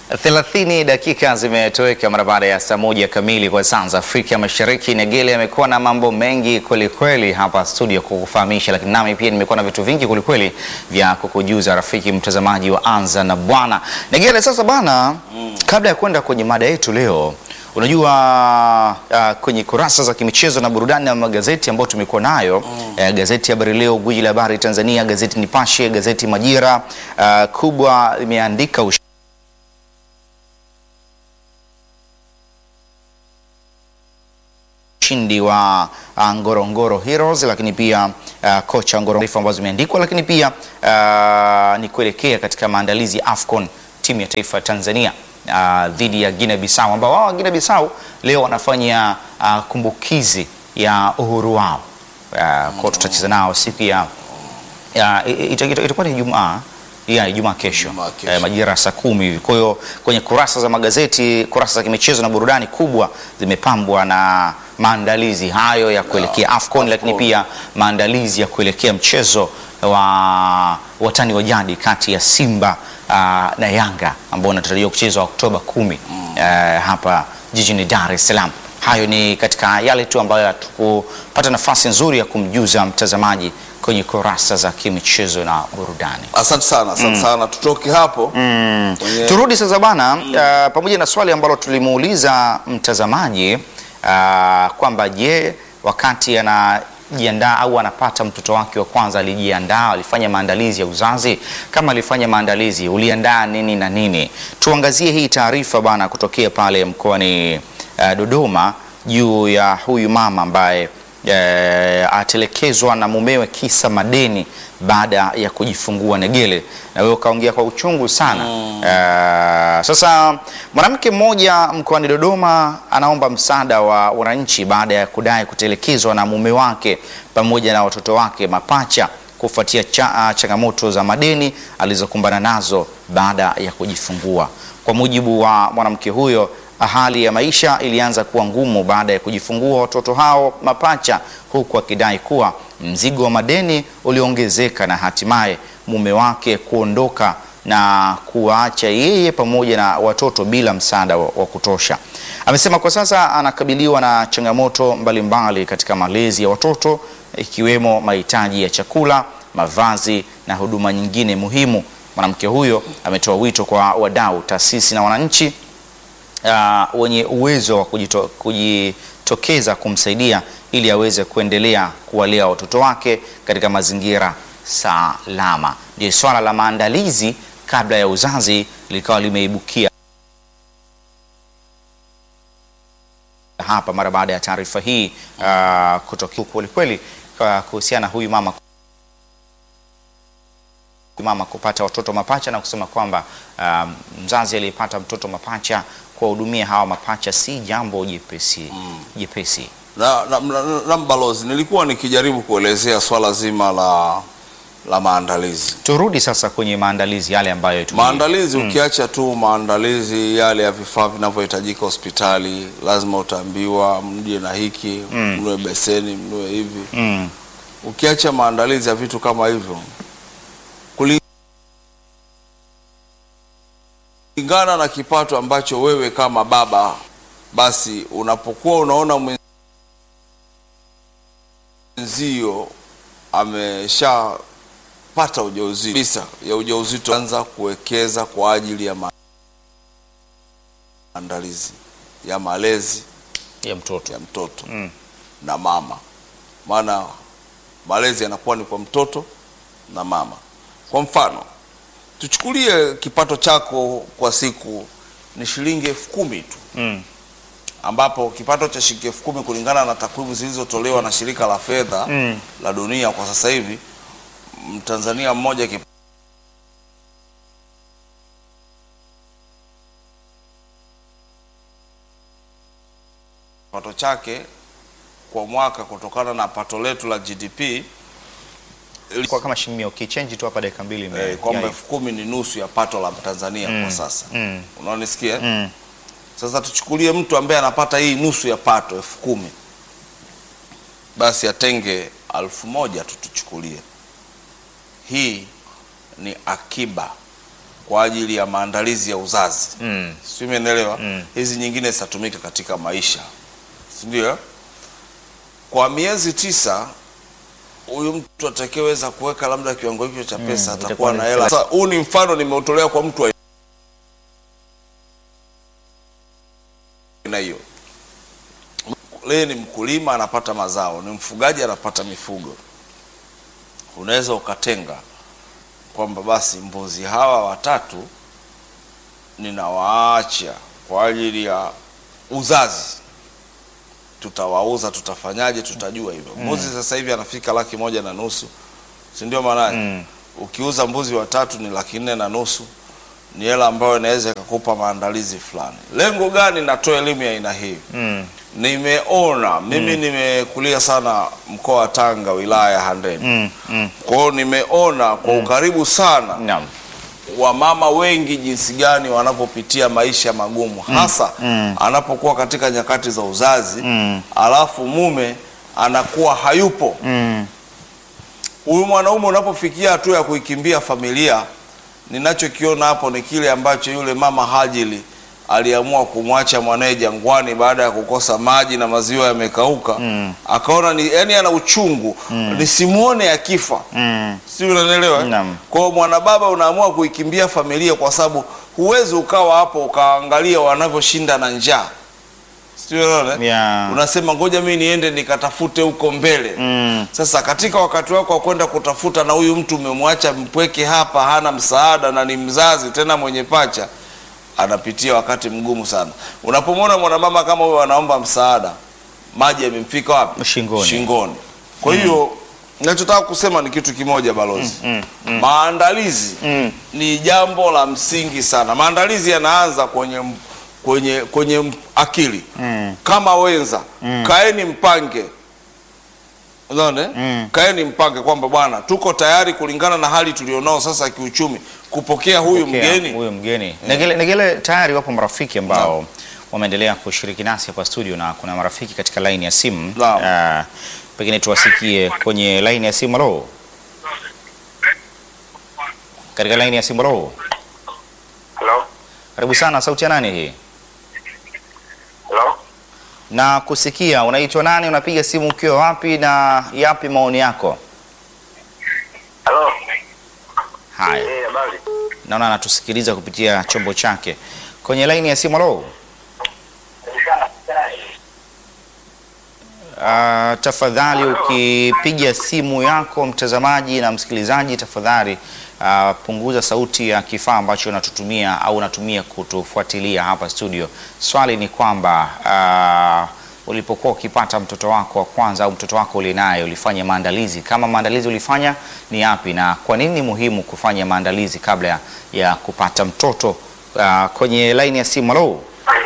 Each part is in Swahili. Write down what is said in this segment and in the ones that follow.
30 dakika zimetoweka mara baada ya saa moja kamili kwa saa za Afrika Mashariki. Negele amekuwa na mambo mengi kwelikweli hapa studio kukufahamisha, lakini nami pia nimekuwa na vitu vingi kwelikweli vya kukujuza rafiki mtazamaji wa Anza na Bwana. Negele, sasa bana, kabla ya kwenda kwenye mada yetu leo Unajua uh, kwenye kurasa za kimichezo na burudani na magazeti ambayo tumekuwa nayo eh, gazeti Habari Leo, gwiji la habari Tanzania, gazeti Nipashe, gazeti Majira uh, kubwa imeandika ush ushindi wa uh, Ngorongoro Heroes, lakini pia uh, kocha Ngorongoro ambazo zimeandikwa, lakini pia uh, ni kuelekea katika maandalizi ya AFCON timu ya taifa ya Tanzania uh, dhidi ya Guinea Bissau ambao wao Guinea Bissau leo wanafanya uh, kumbukizi ya uhuru wao uh, kwa tutacheza nao siku ya ya, ita- ita- itakuwa ni Ijumaa ya Ijumaa kesho, Ijumaa kesho. eh, majira ya saa kumi hivi. Kwa hiyo kwenye kurasa za magazeti, kurasa za kimichezo na burudani kubwa zimepambwa na maandalizi hayo ya kuelekea AFCON, lakini pia maandalizi ya kuelekea mchezo wa watani wa jadi kati ya Simba ah, na Yanga ambao unatarajiwa kuchezwa Oktoba kumi eh, hapa jijini Dar es Salaam. Hayo ni katika yale tu ambayo hatukupata nafasi nzuri ya kumjuza mtazamaji kwenye kurasa za kimichezo na burudani. Asante sana, asante sana. Tutoke hapo kwenye- Turudi sasa bana, uh, pamoja na swali ambalo tulimuuliza mtazamaji uh, kwamba je, wakati anajiandaa au anapata mtoto wake wa kwanza alijiandaa, alifanya maandalizi ya uzazi? Kama alifanya maandalizi, uliandaa nini na nini? Tuangazie hii taarifa bana kutokea pale mkoani uh, Dodoma juu ya huyu mama ambaye eh, atelekezwa na mumewe kisa madeni baada ya kujifungua Negele, na wewe ukaongea kwa uchungu sana eh, sasa mwanamke mmoja mkoani Dodoma anaomba msaada wa wananchi baada ya kudai kutelekezwa na mume wake pamoja na watoto wake mapacha kufuatia cha, ah, changamoto za madeni alizokumbana nazo baada ya kujifungua. Kwa mujibu wa mwanamke huyo, hali ya maisha ilianza kuwa ngumu baada ya kujifungua watoto hao mapacha, huku akidai kuwa mzigo wa madeni uliongezeka na hatimaye mume wake kuondoka na kuwaacha yeye pamoja na watoto bila msaada wa, wa kutosha. Amesema kwa sasa anakabiliwa na changamoto mbalimbali katika malezi ya watoto ikiwemo mahitaji ya chakula, mavazi na huduma nyingine muhimu. Mwanamke huyo ametoa wito kwa wadau, taasisi na wananchi uh, wenye uwezo wa kujito, kujitokeza kumsaidia ili aweze kuendelea kuwalea watoto wake katika mazingira salama. Ndio swala la maandalizi kabla ya uzazi likawa limeibukia hapa mara baada ya taarifa hii uh, kutokea kwelikweli uh, kuhusiana na huyu mama mama kupata watoto mapacha na kusema kwamba um, mzazi aliyepata mtoto mapacha kuwahudumia hawa mapacha si jambo jepesi jepesi. na, na, na, na mbalozi, nilikuwa nikijaribu kuelezea swala zima la la maandalizi Turudi sasa kwenye maandalizi yale ambayo tuli- maandalizi ukiacha tu maandalizi yale ya vifaa vinavyohitajika hospitali, lazima utaambiwa mje na hiki mnue beseni mnue hivi. mm, Ukiacha maandalizi ya vitu kama hivyo, kulingana na kipato ambacho wewe kama baba, basi unapokuwa unaona mwenzio ameshapata ujauzito bisa ya ujauzito, anza kuwekeza kwa ajili ya maandalizi ya malezi ya mtoto ya mtoto Mm. na mama, maana malezi yanakuwa ni kwa mtoto na mama. Kwa mfano, tuchukulie kipato chako kwa siku ni shilingi elfu kumi tu, mm, ambapo kipato cha shilingi elfu kumi kulingana na takwimu zilizotolewa na shirika la fedha Mm. la dunia kwa sasa hivi, Mtanzania mmoja kip- kipato chake kwa mwaka kutokana na pato letu la GDP kwa kama shilingi ukichange tu hapa dakika mbili ime- eh, kwamba ya- elfu kumi ni nusu ya pato la Tanzania kwa sasa. mm, Unaonisikia? mm, Sasa tuchukulie mtu ambaye anapata hii nusu ya pato elfu kumi basi atenge elfu moja tu tuchukulie. Hii ni akiba kwa ajili ya maandalizi ya uzazi Mm. si umeelewa? Mm. Hizi nyingine zitatumika katika maisha, si ndio? Kwa miezi tisa huyu mtu atakayeweza kuweka labda kiwango hicho cha pesa itakuwa atakuwa ni na hela. Sasa huu ni mfano nimeutolea kwa mtu wa aina hiyo. Leye ni mkulima anapata mazao, ni mfugaji anapata mifugo. Unaweza ukatenga kwamba basi mbuzi hawa watatu ninawaacha kwa ajili ya uzazi, tutawauza, tutafanyaje, tutajua hivyo. Mbuzi sasa hivi anafika laki moja na nusu, si ndio? Maanake Mm. ukiuza mbuzi watatu ni laki nne na nusu, ni hela ambayo inaweza ikakupa maandalizi fulani. Lengo gani natoa elimu ya aina hii? Mm. Nimeona mimi nimekulia sana mkoa wa Tanga, wilaya ya Handeni. Mm. Mm. Kwa hiyo nimeona kwa ukaribu sana Naam. wamama wengi jinsi gani wanavyopitia maisha magumu hasa mm. anapokuwa katika nyakati za uzazi Mm. alafu mume anakuwa hayupo. Mm. Huyu mwanaume unapofikia hatua ya kuikimbia familia, ninachokiona hapo ni kile ambacho yule mama Hajili aliamua kumwacha mwanae jangwani baada ya kukosa maji na maziwa yamekauka. Mm. Akaona ni yani ana uchungu nisimuone akifa Mm. si unanielewa? Naam. Kwa hiyo mwanababa unaamua kuikimbia familia kwa sababu huwezi ukawa hapo ukaangalia wanavyoshinda na njaa, si unaona? Yeah. Unasema ngoja mimi niende nikatafute huko mbele. Mm. Sasa katika wakati wako wa kwenda kutafuta, na huyu mtu umemwacha mpweke hapa, hana msaada na ni mzazi tena mwenye pacha, anapitia wakati mgumu sana. Unapomwona mwanamama kama huyo anaomba msaada, maji yamemfika wapi? Shingoni. Shingoni. Kwa hiyo ninachotaka kusema ni kitu kimoja balozi, Mm. Mm. maandalizi Mm. ni jambo la msingi sana. Maandalizi yanaanza kwenye m- kwenye kwenye m- akili Mm. kama wenza kaeni mpange unaona eh? Mm. kaeni mpange kwamba bwana tuko tayari kulingana na hali tulionao sasa ya kiuchumi kupokea huyu Pokea mgeni huyu mgeni Negele, Negele, tayari wapo marafiki ambao wameendelea kushiriki nasi hapa studio na kuna marafiki katika laini ya simu Naam. Ah, pengine tuwasikie kwenye laini ya simu. Halo, katika laini ya simu. Halo, Hello? karibu sana. Sauti ya nani hii? Hello? Na kusikia, unaitwa nani? Unapiga simu ukiwa wapi, na yapi maoni yako? Hello? Haya, Eh, habari. naona anatusikiliza kupitia chombo chake kwenye laini ya simu. Halo. Ah, tafadhali ukipiga simu yako mtazamaji na msikilizaji, tafadhali ah, punguza sauti ya kifaa ambacho unatutumia au unatumia kutufuatilia hapa studio. Swali ni kwamba ah, ulipokuwa ukipata mtoto wako wa kwanza au mtoto wako ulinaye, ulifanya maandalizi? Kama maandalizi ulifanya ni yapi, na kwa nini ni muhimu kufanya maandalizi kabla ya, ya kupata mtoto? Ah, kwenye laini ya simu. Halo,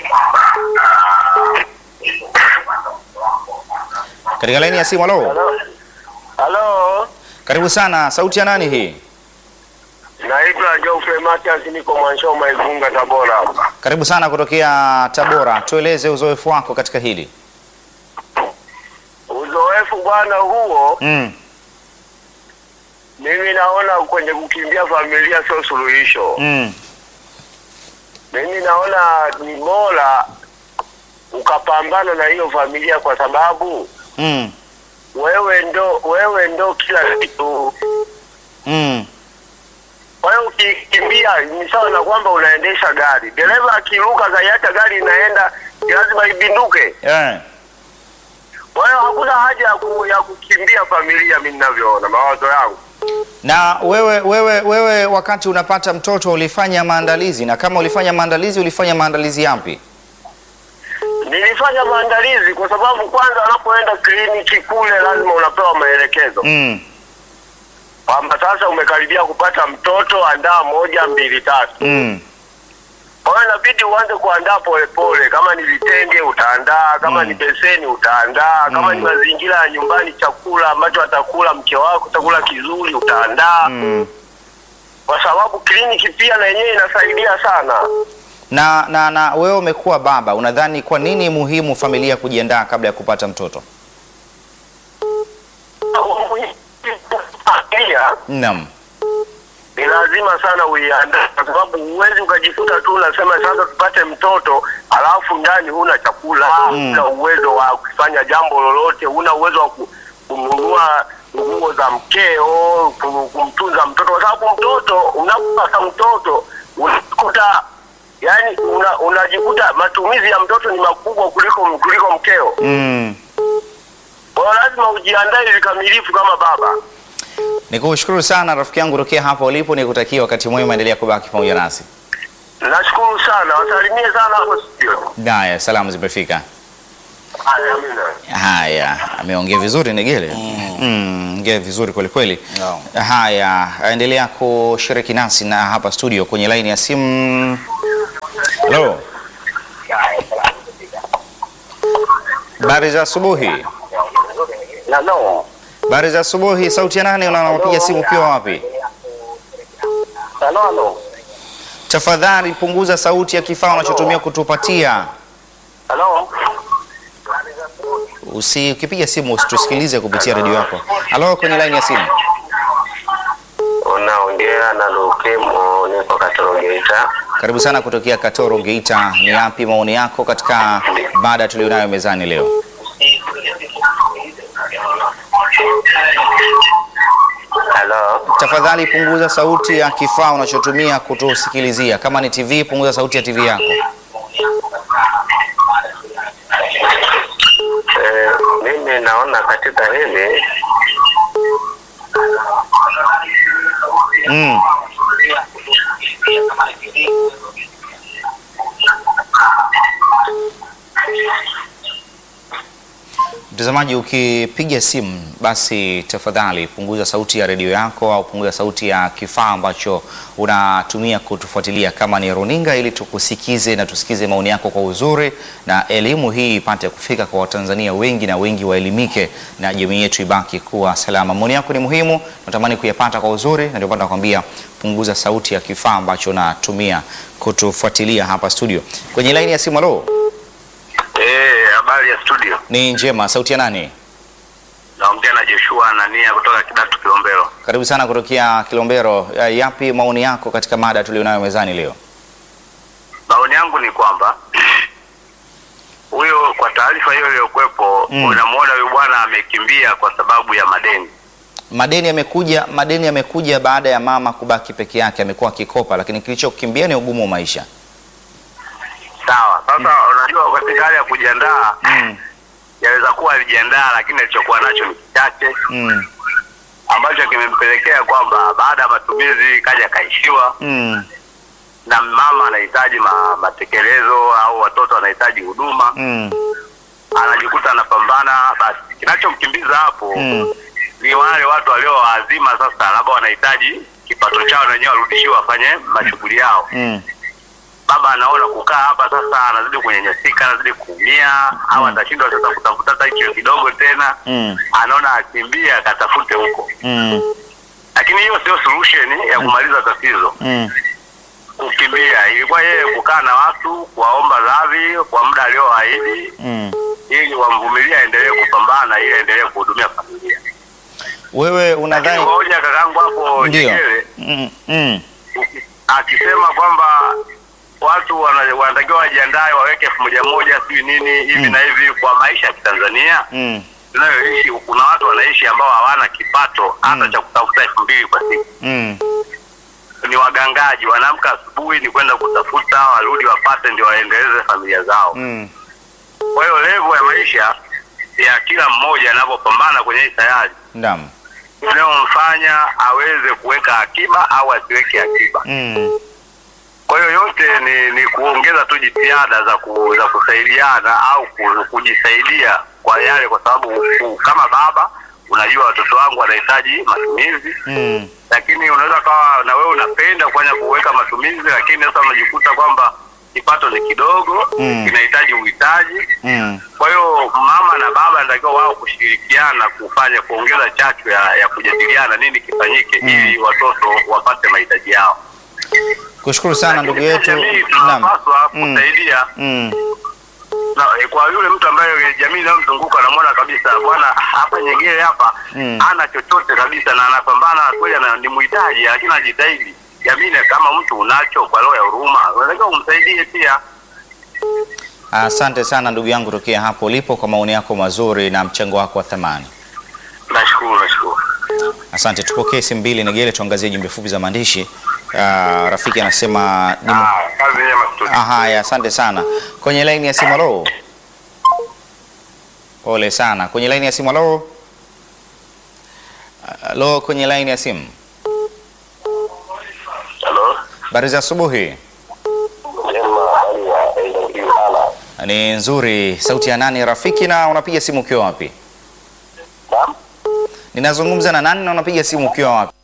katika laini ya simu. Halo. Hello? Hello? Karibu sana. Sauti ya nani hii? Naitwa Geoffrey Matias niko Mwanshoma Igunga Tabora. Karibu sana kutokea Tabora. Tueleze uzoefu wako katika hili. Uzoefu bwana huo Mm. mimi naona kwenye kukimbia familia sio suluhisho. Mm. Mimi naona ni bora ukapambana na hiyo familia kwa sababu Mm. wewe ndo wewe ndo kila kitu. Mm. Kwa hiyo ukikimbia ni sawa na kwamba unaendesha gari. Dereva akiruka kaiacha gari inaenda, lazima ibinduke. Yeah. Kwa hiyo hakuna haja ya, ku, ya kukimbia familia, mimi ninavyoona mawazo yangu. Na wewe wewe wewe wakati unapata mtoto ulifanya maandalizi, na kama ulifanya maandalizi ulifanya maandalizi yapi? Nilifanya maandalizi kwa sababu kwanza, unapoenda kliniki kule lazima unapewa maelekezo Mm. kwamba sasa umekaribia kupata mtoto, andaa moja mbili tatu. Mm. Kwa hiyo inabidi uanze kuandaa polepole. Kama ni vitenge utaandaa, kama Mm. ni beseni utaandaa, kama ni mazingira ya nyumbani, chakula ambacho atakula mke wako, chakula kizuri utaandaa, Mm. kwa sababu kliniki pia na yenyewe inasaidia sana. Na, na, na wewe umekuwa baba, unadhani kwa nini muhimu familia kujiandaa kabla ya kupata mtoto? Familia Naam. ni lazima sana uiandae, kwa sababu huwezi ukajikuta tu unasema sasa tupate mtoto alafu ndani huna chakula, huna uwezo wa kufanya jambo lolote, huna uwezo wa ku- kununua nguo za mkeo, ku- kumtunza mtoto, kwa sababu mtoto, unapopata mtoto unakuta yani una, unajikuta matumizi ya mtoto ni makubwa kuliko kuliko mkeo. Mm. Kwa hiyo lazima ujiandae vikamilifu kama baba. Nikushukuru sana rafiki yangu tokea hapa ulipo, nikutakia wakati mwema, endelea kubaki pamoja nasi. Nashukuru sana, wasalimie sana hapo studio. Haya, salamu zimefika. Haya, amina. Haya, ameongea vizuri Negele. Mm, ongea vizuri kweli kweli. Naam. Haya, endelea kushiriki nasi na hapa studio kwenye laini ya simu. Halo. Habari za asubuhi. Halo. Habari za asubuhi. Sauti ya nane unapiga simu ukiwa wapi? Halo, halo. Tafadhali punguza sauti ya kifaa unachotumia kutupatia. Halo. Usi ukipiga simu usitusikilize kupitia redio yako. Halo, kwenye laini ya simu. Unaongea na Lukemo, niko Katoro Geita. Karibu sana kutokea Katoro Geita. Ni yapi maoni yako katika mada tulionayo mezani leo? Halo. Tafadhali punguza sauti ya kifaa unachotumia kutusikilizia. Kama ni TV, punguza sauti ya TV yako. Eh, mimi naona katika hili Mm. Mtazamaji, ukipiga simu basi tafadhali punguza sauti ya redio yako au punguza sauti ya kifaa ambacho unatumia kutufuatilia, kama ni runinga, ili tukusikize na tusikize maoni yako kwa uzuri, na elimu hii ipate kufika kwa Watanzania wengi na wengi waelimike na jamii yetu ibaki kuwa salama. Maoni yako ni muhimu, natamani kuyapata kwa uzuri, na ndio maana nakwambia punguza sauti ya kifaa ambacho unatumia kutufuatilia hapa studio. Kwenye laini ya simu, halo, eh, habari ya studio. ni njema. Sauti ya nani? Naongea na Joshua Anania kutoka Kidatu Kilombero. Karibu sana kutokea Kilombero. Ya- Yapi maoni yako katika mada tulionayo mezani leo? Maoni yangu ni kwamba huyo, kwa taarifa hiyo iliyokuwepo, Mm. unamwona huyu bwana amekimbia kwa sababu ya madeni. Madeni yamekuja, madeni yamekuja baada ya mama kubaki peke yake, amekuwa akikopa, lakini kilichokimbia ni ugumu wa maisha. Sawa. Sasa unajua, katika hali ya kujiandaa Mm, yaweza kuwa alijiandaa, lakini alichokuwa nacho ni kichache mm, ambacho kimempelekea kwamba baada ya matumizi kaja kaishiwa, mm, na mama anahitaji ma, matekelezo au watoto wanahitaji huduma, mm, anajikuta anapambana. Basi kinachomkimbiza hapo mm, ni wale watu waliowaazima sasa, labda wanahitaji kipato chao na wenyewe warudishiwe wafanye mashughuli yao. mm, Baba anaona kukaa hapa sasa, anazidi kunyenyesika, anazidi kuumia, au atashindwa sasa kutafuta hata hicho kidogo tena, mm, anaona akimbie akatafute huko, mm, lakini hiyo sio solution ya kumaliza tatizo. mm, Kukimbia ilikuwa yeye kukaa na watu, kuwaomba radhi kwa muda alioahidi, mm. ili wamvumilie, aendelee kupambana, ili aendelee kuhudumia familia. Wewe Lakini unadhani hoja kakangu hapo ndio? Nyegere Mm, mm, akisema kwamba watu wana- wanatakiwa wajiandae waweke elfu moja moja sijui nini hivi Mm. na hivi kwa maisha ya Kitanzania mm, tunayoishi. Kuna watu wanaishi ambao hawana kipato hata Mm. cha kutafuta elfu mbili kwa siku, mm, ni wagangaji, wanaamka asubuhi ni kwenda kutafuta, warudi wapate, ndio waendeleze familia zao. mm, Kwa hiyo levo ya maisha ya kila mmoja anavyopambana kwenye hii sayari naam, inayomfanya aweze kuweka akiba au asiweke akiba. mm, Kwa hiyo yote ni, ni kuongeza tu jitihada za, ku, za kusaidiana au ku, kujisaidia kwa yale, kwa sababu ku- kama baba unajua watoto wangu wanahitaji matumizi, mm, lakini unaweza kawa na wewe unapenda kufanya kuweka matumizi, lakini sasa unajikuta kwamba kipato ni kidogo, Mm. kinahitaji uhitaji. mm. Kwa hiyo mama na baba anatakiwa wao kushirikiana kufanya kuongeza chachu ya, ya kujadiliana nini kifanyike Mm. ili watoto wapate mahitaji yao. Kushukuru sana ndugu yetu. Jamii Naam. tunapaswa Mm. kusaidia Mm. na, eh, kwa yule mtu ambaye jamii inayomzunguka anamwona kabisa bwana hapa Nyegere hapa Mm. hana chochote kabisa na anapambana kweli, ana- ni mhitaji lakini anajitahidi. Jamii na kama mtu unacho kwa roho ya huruma, unatakiwa umsaidie pia. Asante sana ndugu yangu tokea hapo ulipo kwa maoni yako mazuri na mchango wako wa thamani. Nashukuru, nashukuru. Asante. Tupokee simu mbili Negele, tuangazie jumbe fupi za maandishi. Ah, rafiki anasema ni mu- Ah, kazi njema studio. Ah, haya, asante sana. Kwenye laini ya simu, halo. Pole sana. Kwenye laini ya simu, halo. Halo, kwenye laini ya simu. Hello. Habari za asubuhi. Njema, hali ya AWR. Ni nzuri. Sauti ya nani rafiki, na unapiga simu ukiwa wapi? Naam. Ninazungumza na nani na unapiga simu ukiwa wapi?